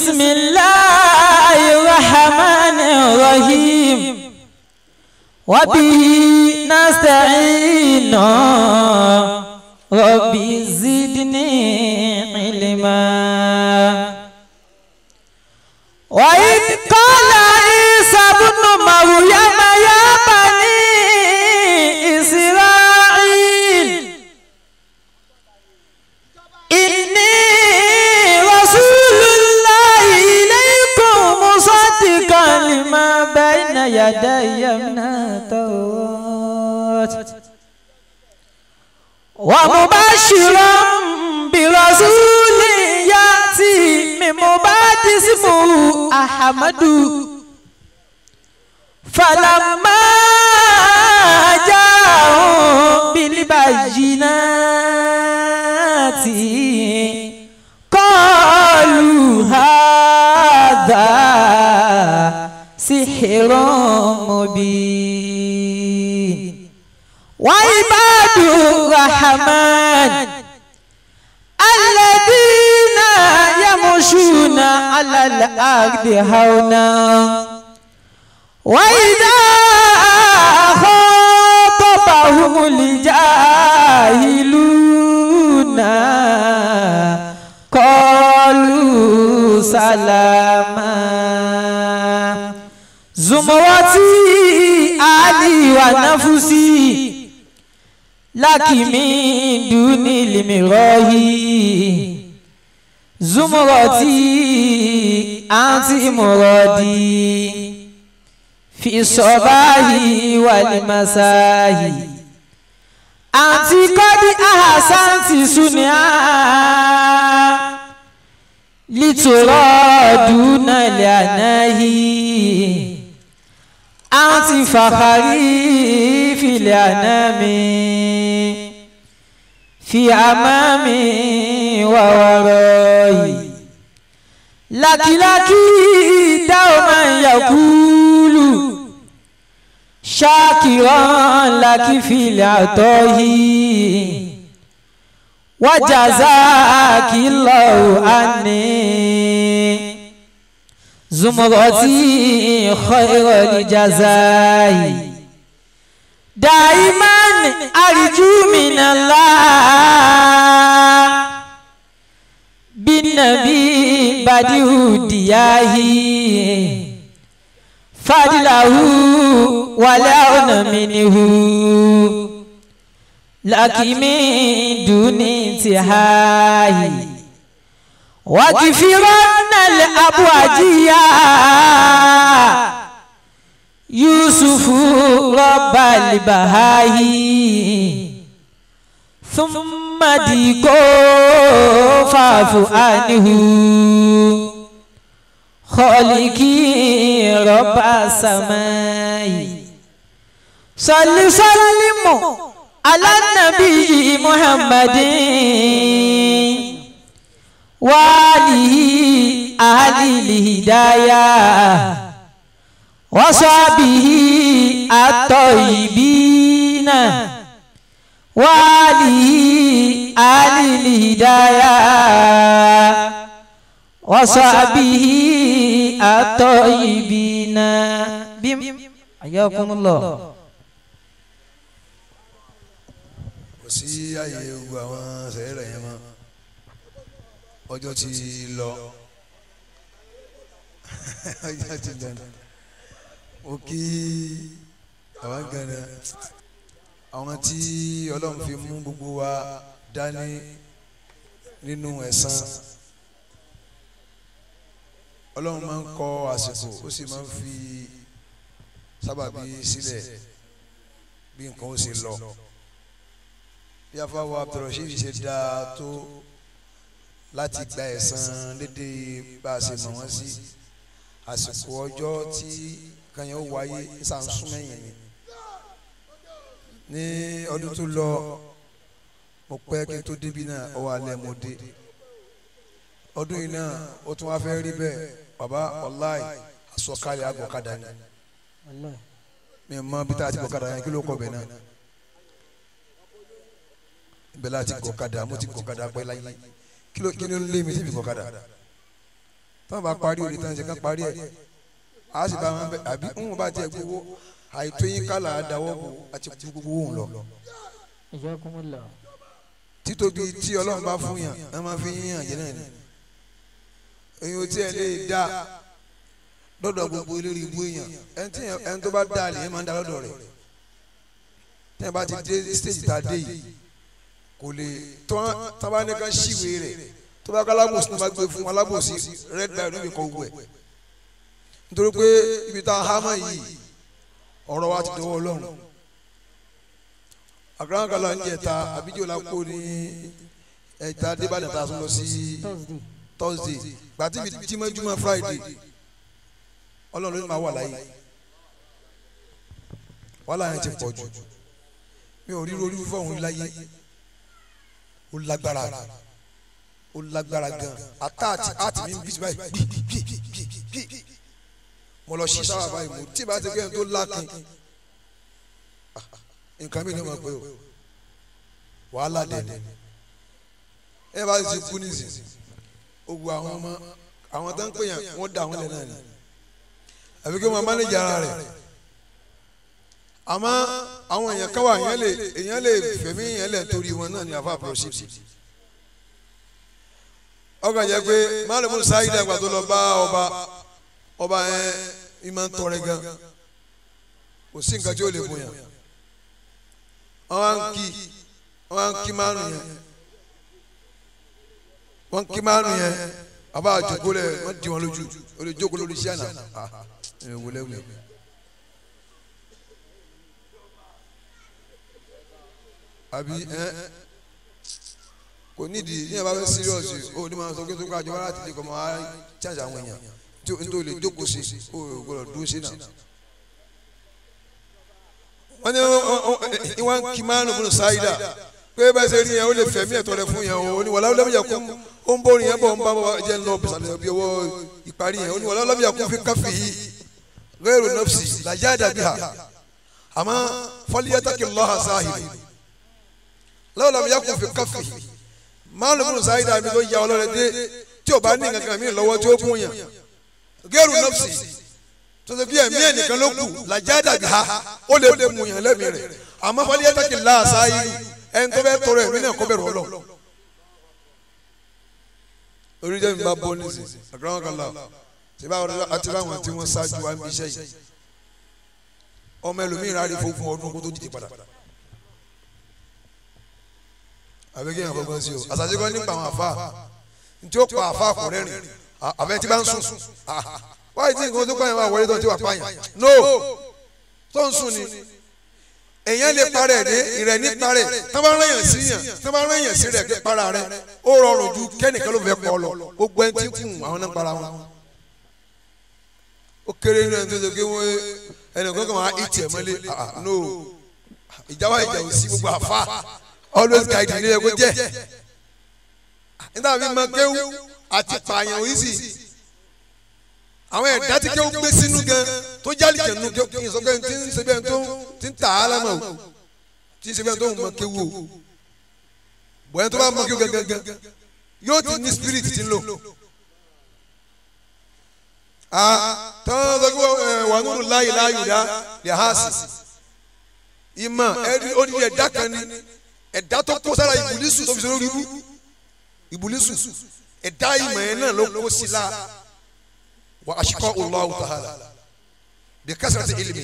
بسم الله الرحمن الرحيم وبه نستعين ربي زدني علما وإذ قال عيسى ابن مريم يا بني إسرائيل إني رسول الله إليكم مصدقا لما بين يدي من التوراة ومبشرا برسول يأتي من بعد اسمه أحمد فلما جاءهم بالبينات قالوا هذا سحر مبين وعباد الرحمن الذين يمشون على الأرض هونا وإذا خاطبهم الجاهلون قالوا سلاما زمرتي علي ونفسي لك من دون المراهي زمرتي أنت مرادي في الصباح والمساء أنت قد أحسنت صنعا لترى دون العناهي أنت فخري في الأنام في أمامي ووراي لك لك دوما يقول شاكرا لك في العطاء وجزاك الله عني زمرتي خير الجزاء دائما أرجو من الله بالنبي بديع دياهي فضله ولا منه لك من دون انتهاء وكفرن الأبواجية يوسف رب البهاي ثم ديكو فاعف عنه خالقي رب السماء صل سلم على النبي محمد وآله أهل الهداية وصحبه الطيبين وآله أهل الهداية وصحبه الطيبين بم حياكم الله kò sí àyè gbogbo àwọn sẹ̀rẹ̀ yẹn mọ́ ọjọ́ ti lọ ọjọ́ ti lọ mo kí àwọn gánà àwọn tí ọlọ́run fi mú gbogbo wa dání nínú ẹ̀san ọlọ́run máa ń kọ àsìkò ó sì máa ń fi sábàbí sílẹ̀ bí nǹkan ó sì lọ bí afáwọ abdulrasheed ṣe dáa tó láti gba ẹ̀san lédè bá a ṣe mọ̀ wọ́n sí àsìkò ọjọ́ tí kanyẹ̀ ó wáyé sàǹsúmẹ̀yìn ni ní ọdún tó lọ mo pẹ́ kí n tó débi náà ọwọ́ alẹ́ mo dé ọdún yìí náà ó tún wá fẹ́ rí bẹ́ẹ̀ bàbá ọláì àsọkalẹ̀ àgọ̀kadà ni mi ò mọ bí tá a ti gọ̀kadà yẹn kí ló kọ bẹ̀ náà bẹ́ẹ̀ láti gọ̀kadà mo ti gọ̀kadà pẹ́ láyé kí ló kí ló lé mi síbi gọ̀kadà tọ́wọ́n bá parí òde tán ṣe kán parí ẹ̀ a sì bá wọn bẹ àbí ń bá tiẹ̀ gbowó àìtó yín kálá àdáwọ́ bò àti kú gbogbo òun lọ. Jazakumullah. títóbi tí ọlọ́run bá fún yàn ẹ máa fi yín yàn jẹ́ náà ni èyí ò tí ẹ lè dá lọ́dọ̀ gbogbo eléré ibú èèyàn ẹni tí ẹni tó bá dá a lè yẹn máa ń dá lọ́dọ̀ rẹ̀ tí ẹ bá ti dé stage tá a dé yìí kò lè tán tábà ní ká ṣìwé rẹ̀ tó bá ká alábòsí tó bá gbé fún alábòsí red line níbi kan wù ẹ̀ nítorí pé ibi tá a há mọ́ yìí ọ̀rọ̀ wa ti dọwọ́ ọlọ́run àgbàlagbàlà ń jẹta àbíjọ́ la kó ní ẹ̀ta débàdàn tá a tún lọ sí Thursday. thursday gbàtí bi jímọ̀júmọ̀ friday ọlọ́run ló ní máa wà láyé wàhálà yẹn ti pọ̀ jù mi ò ríro orí fífọ́ òun láyé ó lágbára ó lágbára gan àtàtì àti mi ń bí báyìí gbì gbì gbì gbì gbì mo lọ sí sábà báyìí mo tí bá ti gbé ẹni tó lákin nǹkan mi ní ma pé o wàhálà dẹ̀ ẹ bá ti kú nísìnyí ogun àwọn ọmọ àwọn tó ń pè yàn wọ́n da àwọn lẹ̀ náà ni àbí kí wọ́n mánéjì ara rẹ̀ àmọ́ àwọn èèyàn káwá èèyàn lè èèyàn lè fẹ̀mí èèyàn lẹ̀ torí wọn náà ni àfa àpòròsìtì ọkàn jẹ́ pé málùmú sáyid àgbà tó lọ bá ọba ọba yẹn ìmọ̀ ń tọrẹ gan kò sí nǹkan tí ó lè bóyá wọ́n á ń kí wọ́n á ń kí márùn yẹn wọn kí márùn yẹn a b'a jókòó lẹ wọn di wọn lójú o lè jókòó lórí iṣẹ́ náà ah ẹ wọlé wulẹ. àbí ẹ kò nídìí ní ẹ̀bá fẹ́ síríọ̀sì o ní ma sọ pé tó ká jọba láti lè kọ́ máa chájà àwọn èèyàn tí o nítorí lè jókòó sí o gbọdọ̀ dúró sí náà. wọ́n ní wọ́n kí márùn múnú sáyidà pé bá ṣe rí yẹn ó lè fẹ̀mí ẹ̀tọ́ rẹ fún yẹn o ní wàlá ọlọ́mìyà kún ó ń bórin yẹn bọ̀ ń bá bọ̀ jẹ́ ń lọ bìsàlẹ̀ bí ọwọ́ ìparí yẹn ó ní wàlá ọlọ́mìyà kún fi káfí yìí gẹ́rù nọ́fsì làjá dàbí ha àmọ́ fọlíyàtàkì lọ́hà sáhìrì lọ́wọ́ ọlọ́mìyà kún fi káfí máa ló múnú sáyidà mi tó ya ọlọ́rẹ̀ dé tí ò bá ní nǹkan kan mi lọ́wọ́ tí ó kún yẹn gẹ́rù nọ́fsì tó ṣe bí ẹ̀mí ẹ̀ nìkan ló kù làjá dàbí ha ó lè mú yẹn lẹ́mìí rẹ̀ àmọ́ fọlíyàtàkì lọ́hà sáhìrì ẹni tó bẹ tọrọ ẹ̀mí náà kó bẹ̀rù ọlọ oríjẹ mi bá bọ nísì àgbàwọn kan la tí bá wọn àti láwọn tí wọn ṣáájú wa ń bí iṣẹ́ yìí ọmọ ẹlòmíín rárí fógun ọdún kó tó dìde padà àbẹ kí n àfọwọ́ sí o àṣàṣe kan nípa àwọn àfa ntí ó pa àfa àkùrẹ́ rìn àbẹ tí bá ń sùn wáyé tí nǹkan tó pààyàn wà wọlé tó ti wà pààyàn no tó ń sùn ni èèyàn lè parẹ́ ní ìrẹ̀ ní parẹ́ tó bá rẹ̀yàn sí yàn tó bá rẹ̀yàn sí rẹ̀ para rẹ̀ ó rọrùn ju kẹ́nìkan ló fẹ́ pọ̀ lọ gbogbo ẹni tí kùn àwọn náà para wọn. ó kéré nínú ẹni tó ṣe pé wọ́n ẹnì kan kàn máa ìtì ẹ̀ mọ́lé no ìjáwá ìjà ò sí gbogbo àfa always guide ní ẹ kó jẹ́ nígbà tí mo kéwú àti pààyàn òyìnbí àwọn ẹ̀dá tí kéwú gbé sínú gan tó jálì jẹ̀nu kéwú kí n sọ pé tí ń ṣe bẹ́ẹ̀ tó ti ń tà á lámà o tí ń ṣe bẹ́ẹ̀ tó ń mọ kéwú o bọ̀yẹn tó bá mọ kéwú gangan yóò ti ní spirit ti ń lò. tọ́wọ́n sọ pé wà nínú láyé láyò dá lè ha sí ìmọ̀ ẹ̀rí ó ní ẹ̀dá kan ní ẹ̀dá tó kó sára ìbùlísù tó fi sọ lórí ibú ìbùlísù ẹ̀dá ìmọ̀ yẹn náà ló kó sí la wa ashqa Allahu ta'ala bi kasrati ilmi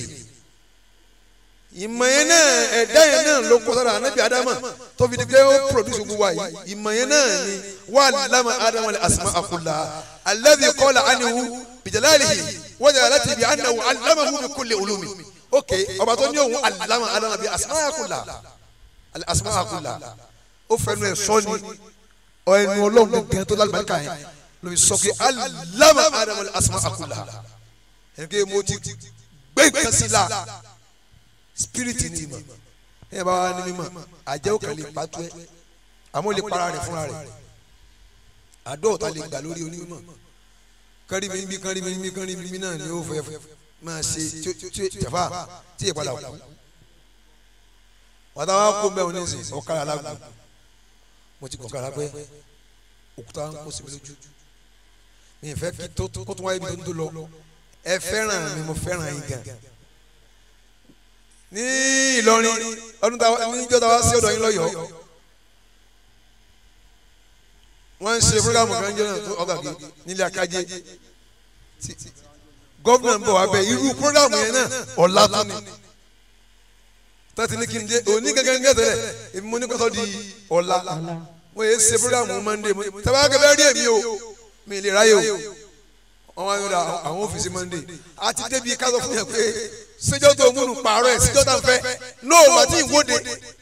ìmọ̀ yẹn náà ẹ̀dá yẹn náà ló kó sára anabi adama tó fi di pé ó produce gbogbo wa yìí ìmọ̀ yẹn náà ni wa allama adama al-asma'a kullaha alladhi qala anhu bi jalalihi wa jalalatihi bi annahu allamahu bi kulli ulumi ok ọba tó ní òun allama adama bi asma'a kullaha al-asma'a kullaha ó fẹnu ẹ̀ sọ́ni ẹnu ọlọ́run gẹ́gẹ́ tó lálùbáríkà yẹn lóbi sọ pé alama adamu asma akula ẹnìkan mo ti gbé nǹkan sí la spiriti ni ma ẹ bá wa ní mímọ̀ àjẹ́ ò kàn lè pàtó ẹ àmọ́ lè para rẹ̀ fúnra rẹ̀ àdóòtà lè gbà lórí onímọ̀ kárí mi níbi kárí mi níbi kárí mi níbi náà ni ó fẹ́ máa ṣe tí tẹ̀fà tí ìpadà kú wàtá wa kó mbẹ́ òní sìn ọ̀kadà alágùn mo ti kọ̀ ọ̀kadà pé òkúta ń kó síbi lójú mi ì fẹ́ kí tó kó tó wáyé ibi tó ń tó lọ ẹ fẹ́ràn mi mo fẹ́ràn yín gan ní Ìlọrin ọdún táwa níjọ́ táwa sí ọ̀dọ̀ yín lọ́yọ̀ọ́ wọ́n ń ṣe fúlgámù kan jẹ́ náà tó ọ̀gá kí nílé akájé gọ́vnà ń bọ̀ wá bẹ́ẹ̀ irú fúlgámù yẹn náà ọ̀la tó ni tọ́tí ní kí n dé òní gẹ́gẹ́ ní ẹ̀tẹ̀lẹ̀ èmi mo ní kọ́tọ́ di ọ̀la wọ́n yé ṣe fúlgámù mọ́ndé tẹ́wọ́ kẹfẹ́ rí èmi o mi lè ráyè o wọ́n wá yọ̀dọ̀ àwọn ọ́fíìsì mọ́ndé àti débi kásọ̀ fún yẹn pé ṣéjọ́ tó múnú pààrọ̀ ẹ̀ ṣéjọ́ tá n fẹ́ nóò wà tí ìwọ́de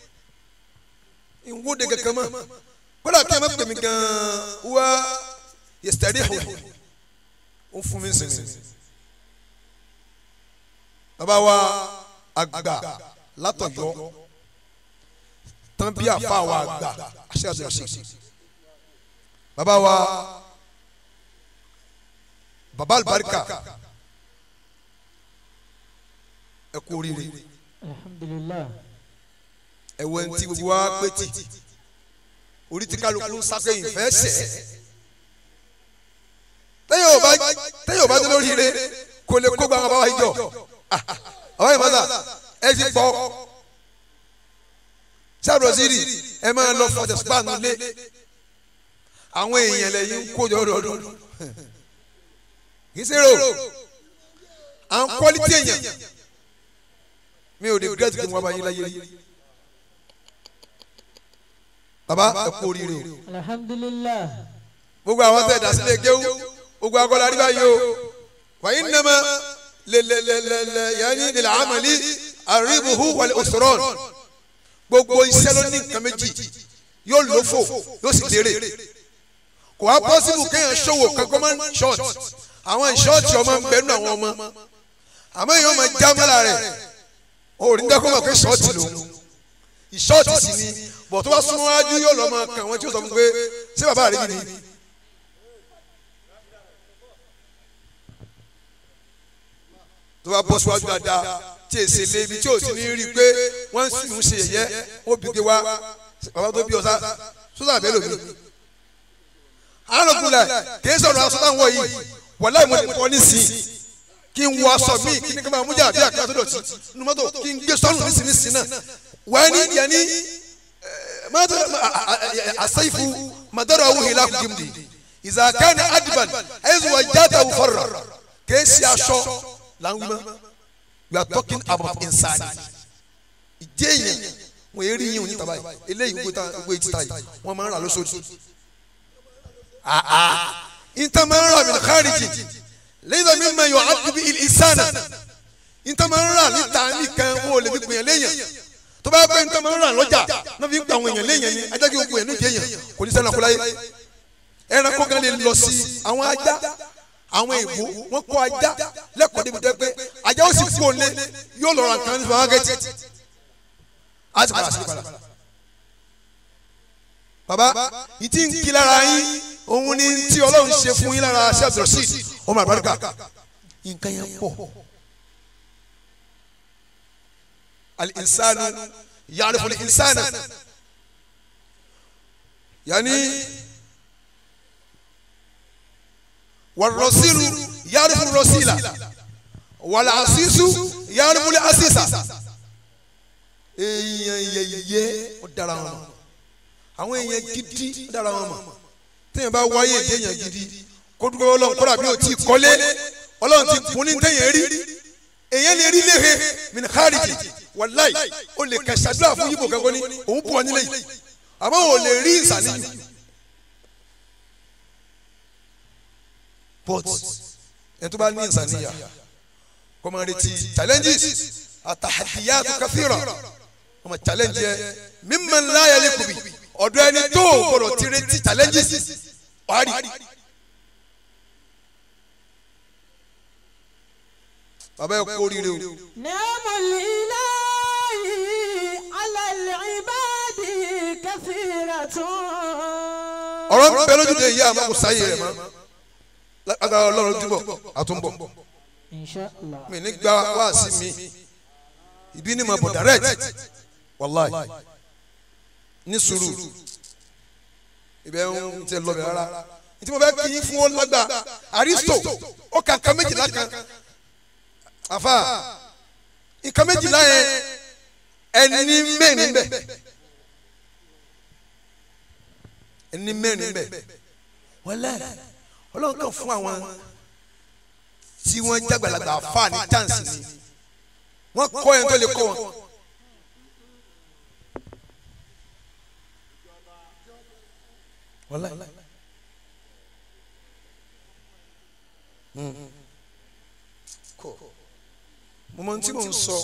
ìwọ́de kankan mọ́ kódà kí ẹ má pè mí gan-an wá yẹsítẹ́rì ẹ̀hún ó fún mi sinmi. bàbá wa àgbà látọ̀yọ́ tán bí àfa wa àgbà àṣẹ àṣẹ bàbá wa bàbá àlùbáríkà ẹ kú oríire alhamdulilah ẹ wọ ẹni tí gbogbo wa pé tì orí tí kálukú ń sákẹ́yìn fẹ́ sẹ́ tẹ́yìn ò bá tẹ́yìn ò bá dé lórí ire kò lè kó gbàgbọ́ báwa ìjọ àwọn ìbáta ẹ ti pọ̀ sábà sírì ẹ máa lọ fọjà spanu lé àwọn èèyàn lẹ́yìn ń kó jọ lọ́dún kì í ṣèrò à ń quality èèyàn mi ò regret kí n wá bá yín láyé rí baba ẹ kú oríire o alhamdulilah gbogbo àwọn tẹ̀ dasílẹ̀ géwú gbogbo akọ́lá rí báyìí o wàyí nàmà lẹ́lẹ́lẹ́lẹ́ yanni lẹ́lẹ́ amali aribuhu wàlẹ̀ osoron gbogbo iṣẹ́ ló ní nǹkan méjì yóò lófò yóò sì lérè kò wá pọ́sibù kéèyàn ṣòwò kankan máa ń ṣọ́ọ̀tì àwọn ìṣọ́ọ̀tì ọmọ ń bẹnu àwọn ọmọ àmọ́ èèyàn máa já mọ́lá rẹ̀ òòrùn dẹ́kun mọ̀ pé ṣọ́ọ̀tì lòun ìṣọ́ọ̀tì sì ni bọ̀ tó bá súnmọ́ wájú yóò lọ́ máa kàn wọ́n tí ó sọ fún pé ṣé bàbá rẹ̀ yìí ni. tó bá bọ́ síwájú dáadáa tí èsì lébi tí ò ti ní rí i pé wọ́n sì ń ṣe yẹ̀yẹ́ wọ́n bí wá bàbá tó bí ọ̀sá sọ́dà bẹ́ẹ̀ lómi. alùpùpù kìí sọ̀rọ̀ aṣọ táwọn yìí wọ̀lá ìmọ̀ ní pọ̀ nísìnyí kí n wọ aṣọ míì kí n kí n máa mú jà bí àkàtà tó dọ̀tí nínú mọ́tò kí n gbé sọ́nù nísìnyí náà wọ́n ní yẹn ní ماذا السيف مدره هلاك جمدي إذا كان أدبا إذ وجدته فر كيس يا شو لانغما we are talking about insani ìjẹyìn wọn èrì yín òní tàbá yìí eléyìí gbogbo ìtìta yìí wọn máa ń rà lóṣooṣù ìtàn máa ń rà min khariji lẹ́yìn mi máa yọ àdúgbò ìsànà ìtàn máa ń rà níta nìkan wọn ò lè fi gbìyànjú lẹ́yìn tó bá pẹ́ nítorí máa ń rà lọ́jà náà fi ń gba àwọn èèyàn léèyàn ni ajá kí gbogbo èèyàn jẹ́ èèyàn kò ní sẹ́nu àkúláyé ẹranko gan lè lọ sí àwọn ajá àwọn èèbó wọn kọ́ ajá lẹ́kọ̀ọ́ débi tẹ́ pé ajá ó sì kú òǹlé yóò lọ ra nǹkan ní supermarket á sì padà sí padà. bàbá ìtì ń kí lára yín òun ni tí ọlọ́run ṣe fún yín lára ṣé abdulrasheed ọmọ àbáríkà nǹkan yẹn pọ̀. الإنسان يعرف الإنسان يعني والرسول يعرف الرسيلة والعسيس يعرف العسيسة èèyàn yẹyẹ ó dára wọn mọ̀ àwọn èèyàn gidi ó dára wọn mọ̀ téèyàn bá wáyé èèyàn gidi kó dúpẹ́ ọlọ́run kódà bí o ti kọ́lé ọlọ́run ti kún ní téèyàn rí èèyàn lè rí léhe min khariji wàláì o lè kà ṣàdúrà fún yíbo kankan ní òun bù ọ nílé yìí àmọ́ o lè rí ìsàníyù but ẹni tó bá ní ìsàníyà kó máa retí challenges àtàhàdìyà tó kàfíìrà wọ́n máa challenge yẹ mimman la yaliqu bi ọ̀dọ̀ ẹni tó o gbọ́dọ̀ ti retí challenges wàá rí. bàbá yẹ kó rire o. نعم الإله على العباد كثيرة ọ̀rọ̀ ń bẹ lójúde yìí àmọ́ kò sáyé rẹ̀ mọ́ lágbára ọlọ́run túbọ̀ àtúnbọ̀ إن شاء الله mi ní gba wá sí mi ìbí ni mo bọ̀ direct wàláì ní sùúrù ibẹ̀ ń tẹ lọ bẹ̀ rárá tí mo fẹ́ kí yín fún ó lágbà aristo ó kà nǹkan méjìlá kan àfa nǹkan méjìlá yẹn ẹni mẹ́rin bẹ̀ ẹni mẹ́rin bẹ̀ wọ́n lẹ́ ọlọ́run kan fún àwọn tí wọ́n jágbàlagbà àfa ní chance ni wọ́n kọ́ ẹni tó lè kọ́ wọn. wọ́n lẹ́ mo mọ tí mo ń sọ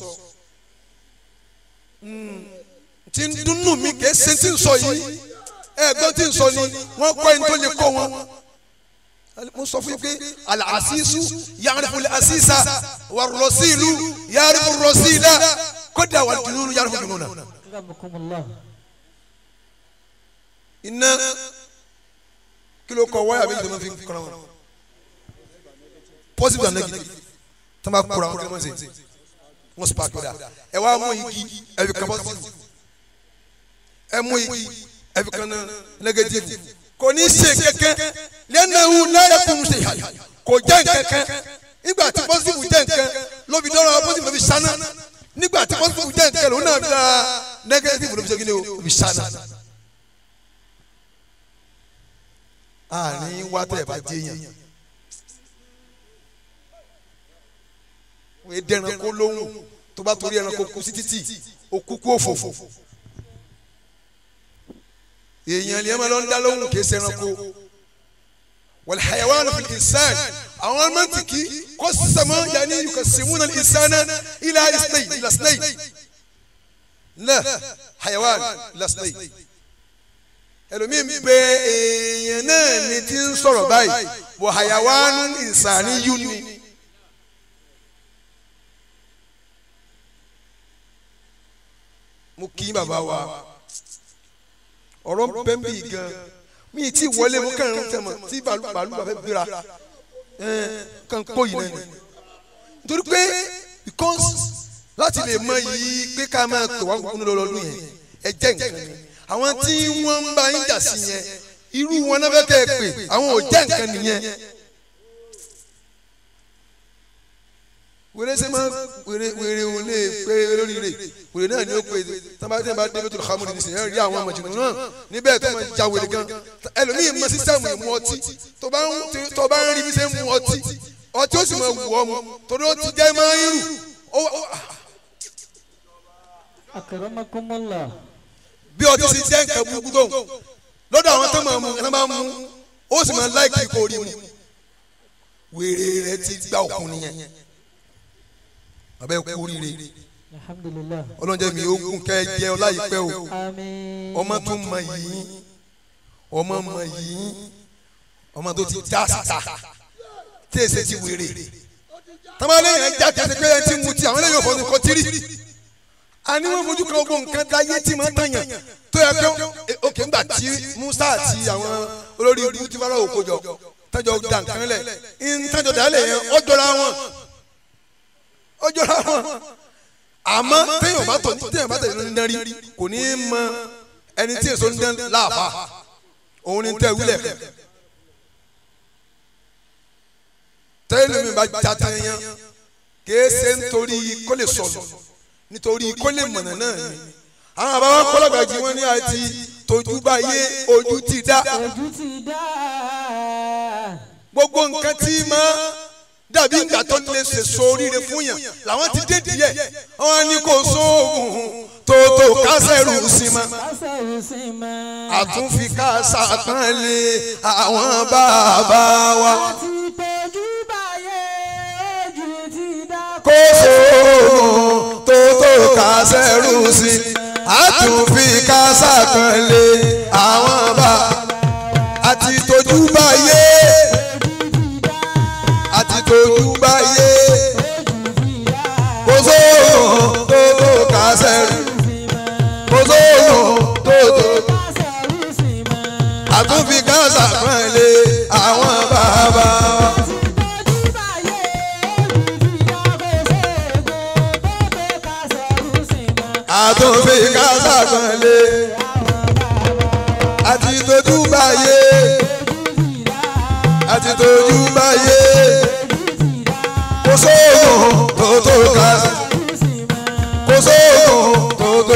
tí ń dùnnú mi kì í ṣe tí ń sọ yìí ẹ̀gbọ́n tí ń sọ ni wọ́n kọ́ ẹni tó lè kọ́ wọn mo sọ fún yín pé alaasisu yaarifu asisa wa rọsilu yaarifu rọsila kódà wà jununu yaarifu jununa. Akramakumullah. iná kilo kọ wáyà méjì tó máa fi kọ́ra wọn positive and negative tó máa kóra wọn kí wọ́n ṣe wọ́n spark dà ẹ wá mú igi ẹ fi kan positive ẹ mú igi ẹ fi kan negative kò ní ṣe kankan lẹ́nu láyé kùn ṣe yà kò jẹ́ nkankan nígbà tí positive jẹ́ nkan ló fi dọ́rọ̀ positive ló fi ṣáná nígbà tí positive jẹ́ nkan ló náà da negative ló fi ṣe kí ni o ló fi ṣáná. àní wá tẹ̀ bá jẹ́ yẹn. wọ́n yé dẹ́ran kó lóhùn tó bá torí ẹranko kú sí títì ó kú kú òfòfò èèyàn lè má lọ ń dá lóhùn kì í ṣe ẹranko wal hayawanu fil insan àwọn mọ́tìkì kó sàmọ́ yanni yukasimuna al insana ila isnay ila isnay la hayawan ila isnay ẹlòmíín bẹ èèyàn náà ni ti ń sọ̀rọ̀ báyìí wọ hayawanu insani yuni. mo kí bàbá wa ọ̀rọ̀ bẹ́ńbì gan mi ti wọlé mo kàn ń tẹ̀mọ̀ tí bàálù bàálù bàbá gbéra kàn kó yìí náà ni nítorí pé because láti lè mọ yìí pé ká máa pè wá kúkú lọ́dún yẹn ẹ jẹ́ nǹkan ni àwọn tí wọ́n ń bá yín jà sí yẹn irú wọn náà fẹ́ kẹ́ ẹ pè àwọn ò jẹ́ nǹkan nìyẹn. wèrè ṣe máa wèrè wèrè ò lè pé lórí rè wèrè náà ni ó pè tábàtì bá dé bẹ́tùlù hamadu ní sèyàn rí àwọn ọmọdé náà níbẹ̀ tó máa ja wèrè gan ẹlòmíì mọ sísẹ́mù ìmú ọtí tó bá ń tó bá ń rí bí ṣe ń mu ọtí ọtí ó sì máa wù ọ́ mu torí ó ti jẹ́ máa ń rù ó Akramakumullah. bí ọtí sì jẹ́ nǹkan burúkú tó lọ́dọ̀ àwọn tó máa mu ẹ̀ máa mu ó sì máa láìkì kó rí mu wèrè rẹ ti gbá òkun nìyẹn abẹ́ kú rire Alhamdulillah. ọlọ́njẹ́ mi ó gùn kẹ́ ẹ jẹ́ ọláyìípẹ́ o Àmín. ọmọ tó mọ yìí ọmọ mọ yìí ọmọ tó ti já síta tí èsè ti wèrè tamalẹ̀ yẹn já tẹ̀sí pé ẹ ti mu ti àwọn eléyìí òfò nǹkan tiri àní wọn fojú kan gbogbo nǹkan dáyé tí máa ń tàyàn tó yẹ kó òkè ńgbà tí Musa àti àwọn olórí ibú ti fara òkò jọ tẹjọ da nǹkan lẹ ń tẹjọ dálẹ yẹn ọjọra wọn ọjọra wọn àmọ́ téèyàn bá tọ̀ téèyàn bá tẹ̀lé ní dárí kò ní í mọ ẹni tí èso ń dán láàbà òun ni tẹ́ wílẹ̀ kẹ́ tẹ́lẹ̀ mi bá já tán yẹn kìí ṣe nítorí kó lè sọ̀rọ̀ nítorí kó lè mọ̀nà náà ni àwọn àbáwá kọ́lọ́gbàjì wọn ní àti tójú bá yé ojú ti dá Ojú ti dá. gbogbo nǹkan tí máa dàbí ìgbà tó lè ṣe sóríire fún yàn làwọn ti dé díẹ̀ wọn ní kò sóògùn tòótò kásẹ̀rù sí ma Kásẹ̀rù sí ma. àtúnfi kásá tán lé àwọn bàbá wa Àti tójú báyé ojú ti dá. kò sóògùn tòótò kásẹ̀rù sí àtúnfi kásá tán lé àwọn bàbá àti tójú báyé àti tójú báyé kò sóògùn tòótò kásẹ̀rù kò sóògùn tòótò. Kásẹ̀rù sí ma. àtúnfi káńsà kan lé àwọn bàbá wa. Àti tójú báyé ojú ti dá. Kò ségo tó tó kásẹ̀rù sí ma. àtúnfi káńsà kan lé Àwọn bàbá àti tójú báyé ojú ti dá. tójú báyé kò sóògùn tó tó ká kò sóògùn tó tó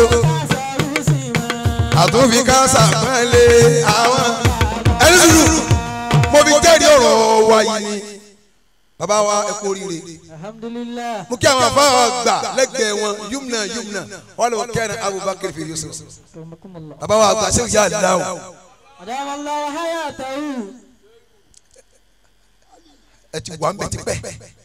àtúnfi ká sàpẹ́lẹ̀ àwọn. ẹni sùúrù mo fi jẹ́rìí ọ̀rọ̀ wa yìí ni bàbá wa ẹ kú oríire alhamdulilah mo kí àwọn afáwà gbà lẹ́gbẹ̀ẹ́ wọn yumna yumna wọn lọ kẹ́rin abubakar fi yusuf kamakumala bàbá wa àgbà sẹ́wọ̀n yà dáhùn adamallah hayatahu ẹ ti wà ń bẹ̀ tipẹ́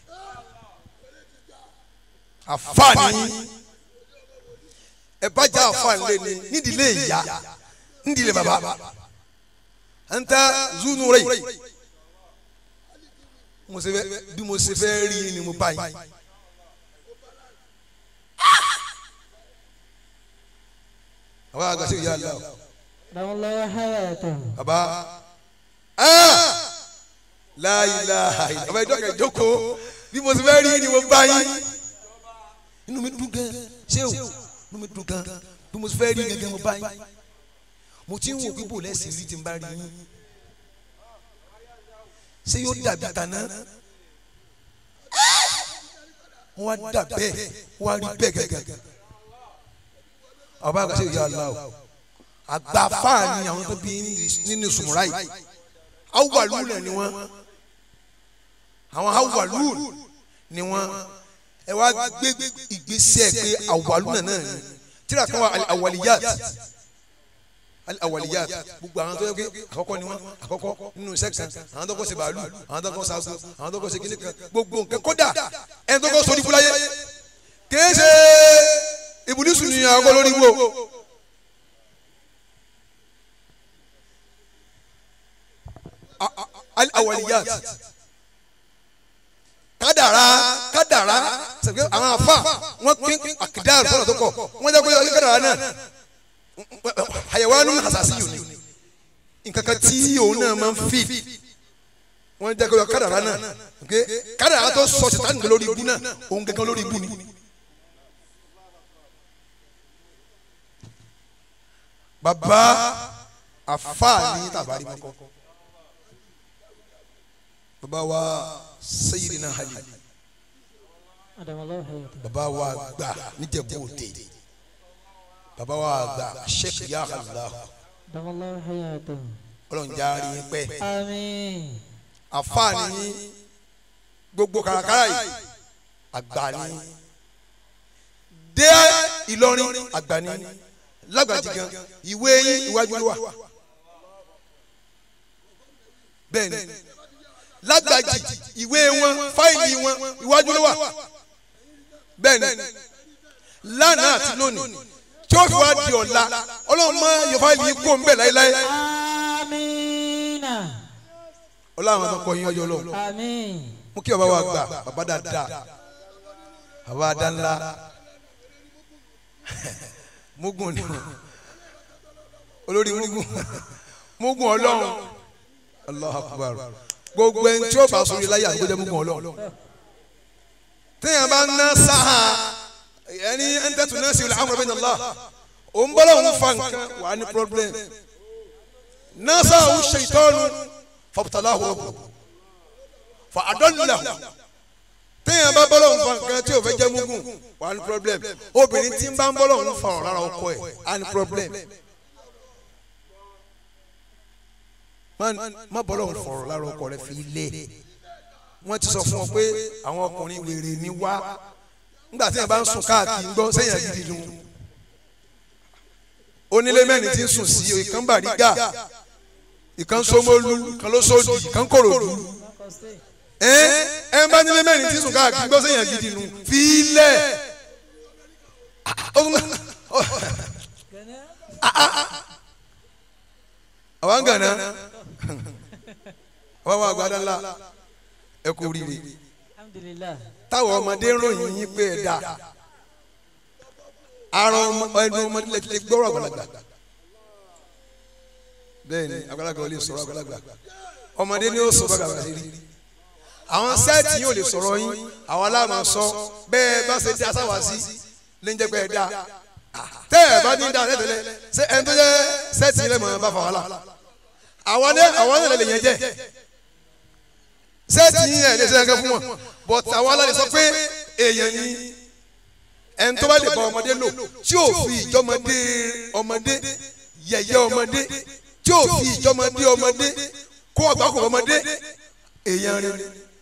àfààní ẹ bá já àfààní lé ní nídìílé ìyá nídìílé bàbá ń tẹ́ zunu rẹ̀ mo ṣe fẹ́ bí mo ṣe fẹ́ rí ni mo bá yín. àwọn àgbà sẹ́wọ̀n yà dáhùn adamallah hayatahu baba láyìláyì baba ìjọ kẹ jókòó bí mo ti fẹ́ rí ni mo bá yín inú mi dùn gan ṣé o inú mi dùn gan bí mo ti fẹ́ rí gẹ́gẹ́ mo bá yín mo ti ń wò pé bò lẹ́sìn rí ti ń bá rí yín ṣé yóò dàbí tàná wọ́n á dà bẹ́ẹ̀ wọ́n á rí bẹ́ẹ̀ gẹ́gẹ́ ọba àgbà ṣe ìyá aláwọ̀ àgbàfà ni àwọn tó bí nínú sùmùrà yìí awùwàlú náà ni wọn àwọn awùwàlú ni wọn ẹ wá gbé ìgbésẹ̀ pé awùwàlú náà náà ni tíra kan wà awàlíyàt awàlíyàt gbogbo àwọn tó yẹ pé àkọ́kọ́ ni wọn àkọ́kọ́ nínú sẹ́kṣọ̀n àwọn tó kọ́ ṣe bàálù àwọn tó kọ́ ṣaago àwọn tó kọ́ ṣe kíníkan gbogbo nǹkan kódà ẹni tó kọ́ sọ nípúláyé kìí ṣe ìbùdísù ni àwọn kọ́ lórí wo. awaliyat kádàrá kádàrá sẹpẹ àwọn afa wọn pín àkìdáàrú sọ̀rọ̀ tó kọ wọn jẹ kó yọ kádàrá náà àyẹ̀wò hasasi yìí ni nǹkan kan tí òun náà máa ń fi wọn jẹ kó yọ kádàrá náà kádàrá tó sọ ṣètàn nǹkan lórí ibú náà òun kankan lórí ibú ni. bàbá afa ni tàbárí mọ́kọ́ baba wa sayidina hali adamallah hayatahu baba wa gba níjẹ̀bú-Òde baba wa gba sheikh ya allah adamallah hayatahu ọlọ́njaari yín pẹ́ àmín àfààní gbogbo kàràkàrà yìí àgbàní dé Ìlọrin àgbàní lágbàjì gan ìwé yín iwájú ló wà bẹ́ẹ̀ ni lágbàjì ìwé wọn fáìlì wọn iwájú ló wà bẹ́ẹ̀ ni lánàá àti lónìí tí ó fi wá di ọ̀la ọlọ́run mọ yọ fáìlì yìí kó ń bẹ̀ láéláé amina ọlọ́run àwọn ọkọ yín ọjọ́ lọ àmín mú kí bàbá wa gbà bàbá dáadáa bàbá adánlá mugun ni olórí mugun mugun ọlọ́run Allahu Akbar gbogbo ẹni tí ó bá sórí láyé àti gbọdọ mugun ọlọ́run téèyàn bá ná sáà ẹni ẹni tẹ́tù náà sí ilẹ̀ amúrẹ́ bẹ́ẹ̀ nàlá òun bọ́lá òun fa nǹkan wà á ní problem náà sáà òun ṣe ìtọ́nu fọ̀pútàlá òun fa adọ́nìlà téèyàn bá bọ́lọ̀ ń fa nǹkan tí o fẹ́ jẹ́ mugun wà á ní problem obìnrin tí ń bá ń bọ́lọ̀ ń fa ọ̀rọ̀ lára ọkọ ẹ̀ á ní problem má bọ́lọ̀ ń fa ọ̀rọ̀ lára ọkọ rẹ̀ fi lé wọ́n ti sọ fún ọ pé àwọn ọkùnrin wèrè ní wá nígbà tí yẹn bá ń sùn káàkiri ń gbọ́ sẹ́yìn gidi dùn onílé mẹ́rin ti ń sùn sí ìkan bàrígà ìkan sómólú ìkan lóṣòdì ìkan kòròdú ẹ ẹ bá nílé mẹ́rin tí sùn káàkiri gbọ́ sẹ́yìn gidi nu fílẹ̀ àwọn gànà àwọn àwọn àgbàdo ńlá ẹ kú rírì alhamdulillah táwọn ọmọdé ń ròyìn yín pé ẹ dá arọ ẹnu ọmọdé lè gbọ́rọ̀ àgbàlagbà bẹ́ẹ̀ ni àgbàlagbà ò lè sọ̀rọ̀ àgbàlagbà ọmọdé ni ó sọ bàgà bàgà sí rí àwọn sẹ́ẹ̀tì yóò lè sọ̀rọ̀ yín àwọn aláàmà sọ bẹ́ẹ̀ bá ṣe dá sáwà sí lè ń jẹ́ pé ẹ dá tẹ́ ẹ bá ní dá tẹ́tẹ́lẹ́ ṣé ẹni tó jẹ́ sẹ́ẹ̀tì yín lẹ́mọ̀ bá fà wàhálà àwọn ní àwọn ní lè yẹn jẹ́ sẹ́ẹ̀tì yín ẹ̀ lè ṣe ẹ̀kẹ́ fún wọn but àwọn aláàlẹ́ sọ pé èèyàn ni ẹni tó bá lè bá ọmọdé lò tí ò fi ìjọmọdé ọmọdé yẹ̀yẹ́ ọmọdé tí ò fi ìjọmọdé ọmọdé kó ọgbàkùn ọmọdé èèyàn rẹ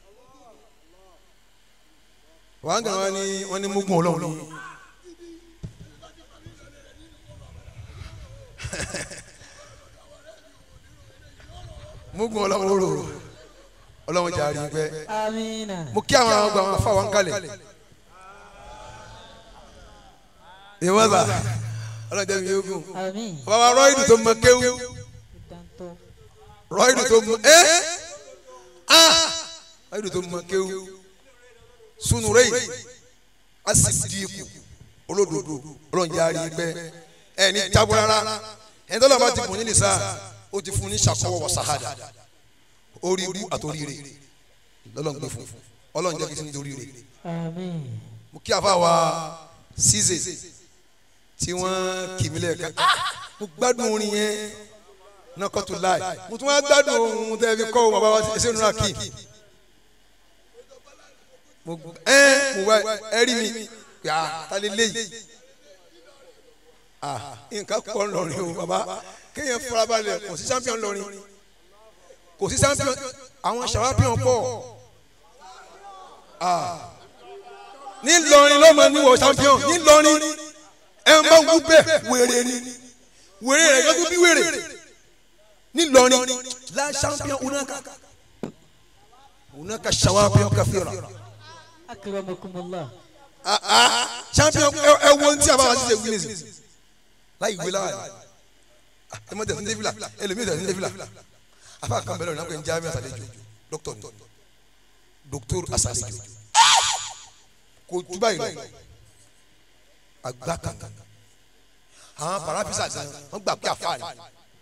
wàá gàn wọn ni wọn ní mugun Ọlọ́run ni. mugun Ọlọ́run rò Ọlọ́run jà rí pẹ́ amina mo kí àwọn àgbà wọn fà wọn kalẹ̀ ìwọ́n bá Ọlọ́run jẹ́ mi yóò gùn amin bàbá rọ́ìdù tó mọ kéwú dantó rọ́ìdù tó mọ ẹ́ ah rọ́ìdù tó mọ kéwú sunu rẹ́yìn asidiku olódodo Ọlọ́run jẹ́ àrí pẹ́ ẹ̀ ní jábọ̀ rárá ẹ̀ tó lọ́ọ́ bá ti bùn ní nìsa ó ti fún ní sàkọ́wọ́ wọ sàhádà orí ibú àtòríire lọ́lọ́run gbé fún Ọlọ́run jẹ́ kí n torí rẹ̀ amin mo kí afa wa ṣíṣe tí wọ́n kì mí lẹ́ẹ̀kan mo gbádùn orin yẹn náà kọ́ tó láì mo tún wá gbádùn ohun tẹ́ fi kọ́ ohun bàbá wa ṣe nínú àkì mo gb- ẹ mo wá ẹ rí mi pé a ta lè léyìí ah nǹkan pọ̀ ńlọrin o bàbá kéèyàn farabalẹ̀ kò sí champion ńlọrin kò sí champion àwọn champion pọ̀ ah nílọrin ló máa níwọ̀ champion nílọrin ẹ ń bá wú bẹ́ẹ̀ wèrè ni wèrè rẹ̀ lọ́dún bí wèrè nílọrin la champion unaka unaka champion kafira akramakumullah ah ah champion ẹ ẹ wo ohun tí a bá wá sí ṣe wíìnì láì wí láwàní ẹ mọ tẹsán débìlà ẹlòmíì tẹsán débìlà afa kan bẹ̀rẹ̀ ọ̀nà pé njẹ́ àmì àsàlẹ̀jọ dókítọ̀ ni dókítọ̀ àsàlẹ̀jọ kò tú báyìí lọ àgbà kankan àwọn parafisa gan wọn gbà pé àfa ni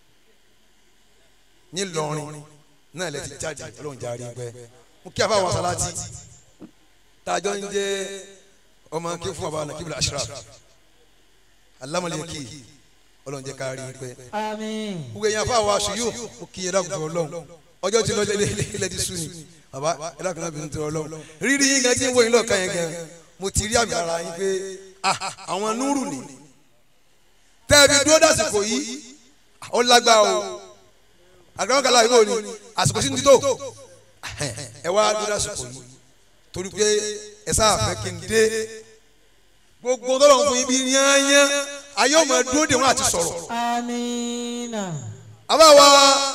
ní lọrin náà lẹ ti jáde Ọlọ́run jáde pẹ mo kí àfa wọn salati tàjọ ń jẹ ọmọ kí fún baba nakibula ashraf alamọlẹki Ọlọ́run jẹ ká rí pẹ amin gbogbo ẹ̀yin afa wa ṣùyù mo kí yẹn dàgbà Ọlọ́run ọjọ́ tí lọ́jọ́ ilé ti sùn ni baba ẹ dàgbà náà bínú tó Ọlọ́run rírí yín gan tí ń wo yín lọ́ọ̀kan yẹn gan mo ti rí àmì ara yín pé ah àwọn núrù ni tẹ́ẹ̀bí dúró dàsìkò yìí ó lágbá o àgbàkàlà ìwé òní àsìkò sí ní títò ẹ wá dúró dàsìkò yìí torí pé ẹ sáà fẹ́ kí n dé gbogbo tọ́lọ̀ fún yín bí yányán ayé ọmọ dúró dè wọ́n àti sọ̀rọ̀ amina àbáwa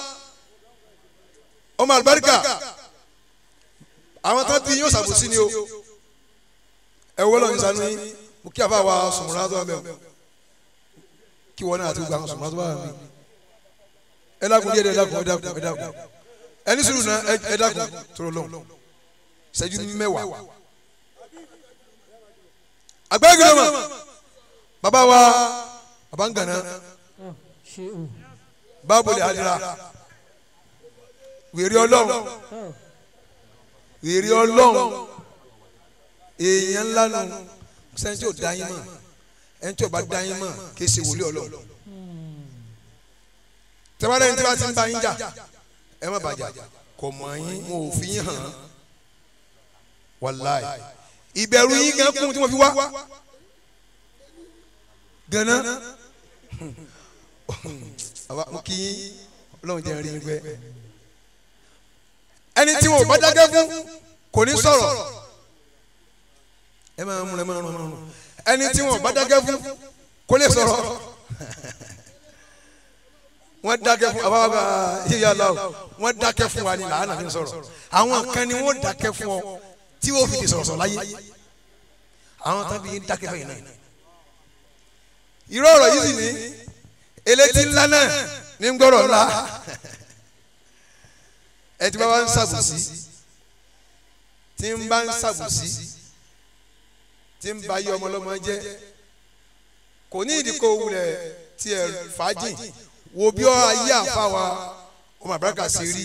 ọmọ àlùbáríkà àwọn tó bí yóò ṣàbòsí ni o ẹ wọ́n lọ́ọ́ ní sanu yín mo kí àbáwa sùnmùrà tó wà mẹ́wọ̀ kí wọ́n náà àti gbogbo àwọn sùnmùrà tó wà mí ẹ dákun díẹ̀ díẹ̀ ẹ dákun ẹ dákun ẹ dákun ẹni sùúrù náà ẹ ẹ dákun tóró lọ́hùn ṣẹ́jú mẹ́wàá àgbẹ̀gìrì mọ̀ bàbá wa bàbá ń gànà oh ṣeun báàbò lè hadira wèrè ọlọ́run oh wèrè ọlọ́run èèyàn ńlá nu sẹ́ni tí ò dá yín mọ̀ ẹni tí ò bá dá yín mọ̀ kì í ṣe wòlíì ọlọ́run tẹ́wọ́n lẹ́yìn tí wọ́n ti ń bá yín jà ẹ má bàjá kò mọ̀ yín wọn ò fi yín hàn án wàláì ìbẹ̀rù yín gan kún tí wọ́n fi wá gánà àwa mo kí yín ọlọ́run jẹ́ rí yín pẹ́ ẹni tí wọn ò bá dákẹ́ fún kò ní sọ̀rọ̀ ẹ máa ń múra ẹ máa ń múra ẹni tí wọn ò bá dákẹ́ fún kò lè sọ̀rọ̀ wọ́n dákẹ́ fún àwa bá yíyá lọ wọ́n dákẹ́ fún wa ni làánà fi ń sọ̀rọ̀ àwọn kan ni wọ́n dákẹ́ fún ọ tí wọ́n fi di sọ̀rọ̀ sọ̀rọ̀ láyé àwọn tán fi dákẹ́ fún yìí náà irú ọ̀rọ̀ yìí sì ní elétí ńlá náà ní ń gbọ́rọ̀ ńlá ẹ ti bá wa ń ṣàbùsí tí ń bá ń ṣàbùsí tí ń ba yí ọmọ ọlọ́mọ jẹ́ kò ní ìdíkò wulẹ̀ tiẹ̀ fàájì wo bí ọ ayé àfa wa ọmọ àbúrákà ṣe rí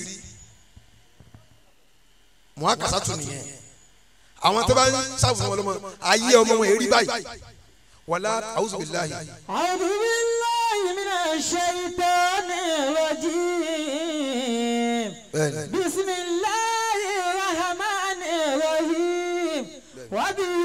mọ́ àkàsà tún nìyẹn àwọn tó bá ń ṣàbùsí ọmọ ọlọ́mọ ayé ọmọ wọn èrí báyìí wàlá a'udhu billahi أعوذ بالله من الشيطان الرجيم bẹ́ẹ̀ni بسم الله وبه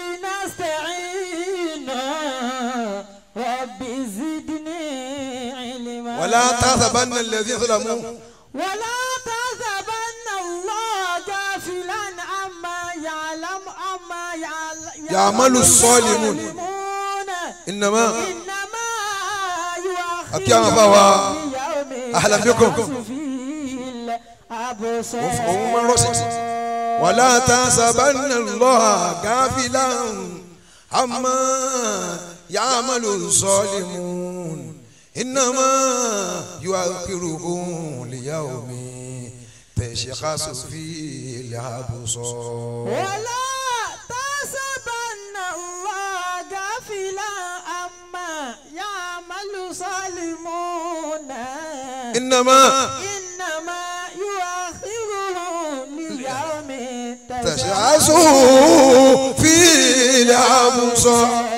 نستعين رب زدني علما ولا تحسبن الذين ظلموا ولا تحسبن الله غافلا عما يعلم عما يعل- يعمل الصالحون. الصالحون إنما إنما يؤخرهم أكيد أنا بابا. ليوم أهلا بكم. تشخص فيه الأبصار وهم من رصد. ولا تحسبن الله غافلا عما يعمل الظالمون إنما يؤخرهم ليوم تشخص فيه الأبصار ولا تحسبن الله غافلا عما يعمل الظالمون إنما إنما يؤخرهم ليوم تشخص فيه الأبصار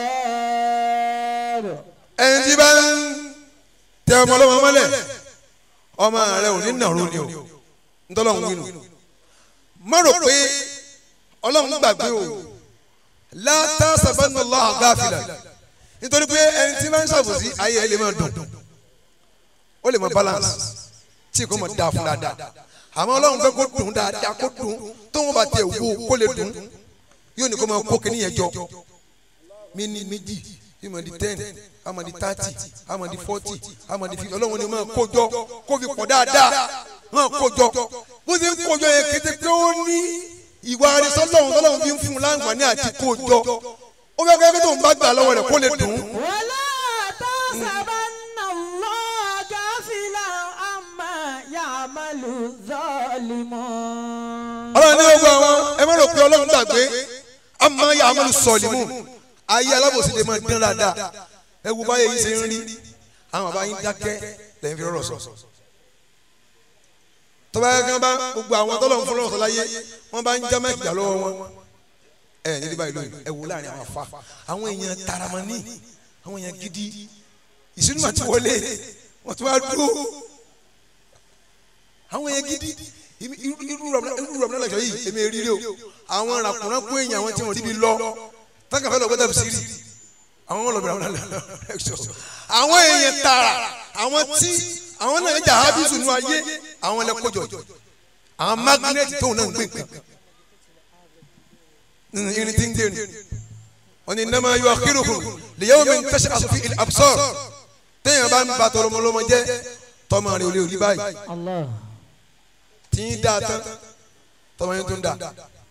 ẹni tí bá ń tẹ ọmọ ọlọ́mọ mọ́lẹ̀ ọmọ rẹ ò ní nàró ni o ntọ́lọ́hún wínú má rò pé ọlọ́run gbàgbé o látà sábàánù lọ́hàn gáfìlà nítorí pé ẹni tí bá ń ṣàbòsí ayé ẹ lè máa dùn ó lè máa balance tí kò máa dáa fún dáadáa àmọ́ ọlọ́run fẹ́ kó dùn dáadáa kó dùn tó wọn bá tẹ wo kó lè dùn yóò ní kó máa kó kíní yẹn jọ mí ní méjì yóò máa di ten a máa di thirty a máa di forty a máa di fifty ọlọ́run ni máa kó jọ kó fi pọ̀ dáadáa máa kó jọ bó ṣe ń kó jọ yẹn kété pé ó ní ìwà àrísọ́lọ́run tọ́lọ́run fi ń fún un láǹfààní àti kó jọ ó fẹ́ kẹ́ tó ń bá gbà lọ́wọ́ rẹ̀ kó lè dùn. ولا تحسبن الله غافلا عما يعمل الظالمون ọlọ́run ní gbogbo àwọn ẹ má rò pé ọlọ́run gbàgbé àmọ́ ya amúlù sọ̀lìmù ayé alábòsí lè máa dán dáadáa ẹ wo báyé yìí ṣe ń rí àwọn bàbá yín dákẹ́ lẹ́yìn fi rọ̀rọ̀ sọ. tọ́ba yẹn kan bá gbogbo àwọn tọ́lọ̀ ń fún lọ́wọ́ sọ láyé wọ́n bá ń já mẹ́kìdá lọ́wọ́ wọn ẹ ní ní báyìí lóyún ẹ wo láàrin àwọn afa àwọn èèyàn taramani àwọn èèyàn gidi ìsinú àti wọlé wọ́n tún wá dúró àwọn èèyàn gidi irú irú rọ̀mùnà lọ́sọ̀ yìí èmi rí rí o àwọn ràkùnrin kó èèyàn àwọn tí wọ́n ríbi lọ tákàfẹ́ lọ gbọ́dọ̀ sí rí àwọn wọn lọ bẹ̀rẹ̀ àwọn lọ́sọ̀ àwọn èèyàn tààrà àwọn tí àwọn náà jà ábísù nù ayé àwọn ẹlẹ́kọ̀jọ àwọn magnet tóun náà ń gbé nǹkan irin tí ń gbé ni wọn ni nàmá yọ akéròkùn lèyàwó mi ń tẹ̀sí àsòfin ilẹ̀ absor téèyàn bá ń ba tọrọmọlọmọ jẹ tọmọ rẹ ò lè rí báyìí الله tí ń dáa tán tọmọ yẹn tó ń dáa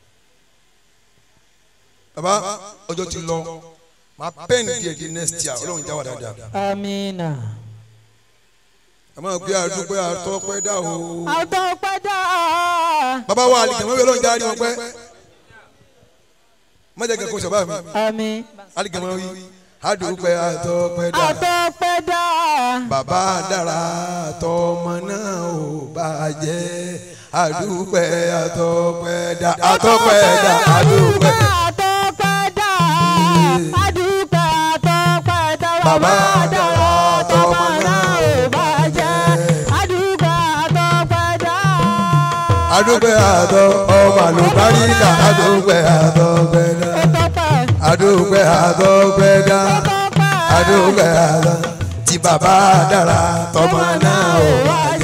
baba ọjọ́ ti lọ máa pẹ́ẹ́nì díẹ̀ di next year ọlọ́run jáwọ́ dáadáa آمين ẹ máa gbé àdúgbò àtọ́pẹ́ dá o àtọ́pẹ́dá baba wa àlìkẹ́ mọ́bí ọlọ́run jáde wọn pẹ́ mọ́jà kẹ́kọ̀ọ́ sábà mi àmín àlìkẹ́ mọ́ wí àdúgbò àtọ́pẹ́ dá àtọ́pẹ́dá bàbá dára tọmọ náà ò bàjẹ́ àdúgbò àtọ́pẹ́ dá àtọ́pẹ́ dá àdúgbò. àtọ́pẹ́dá àdúpẹ́ àtọ́pẹ́dá Bàbá dára tọmọ náà ò bàjẹ́ àdúpẹ́ àtọ́pẹ́dá. adúgbò àtọ ọmọ àlùbáríkà adúgbò àtọ gbẹdá Ọtọ́pẹ́ adúgbò àtọ gbẹdá ọtọ́pẹ́ adúgbò àtọ tí bàbá dára tọmọ náà ò bàjẹ́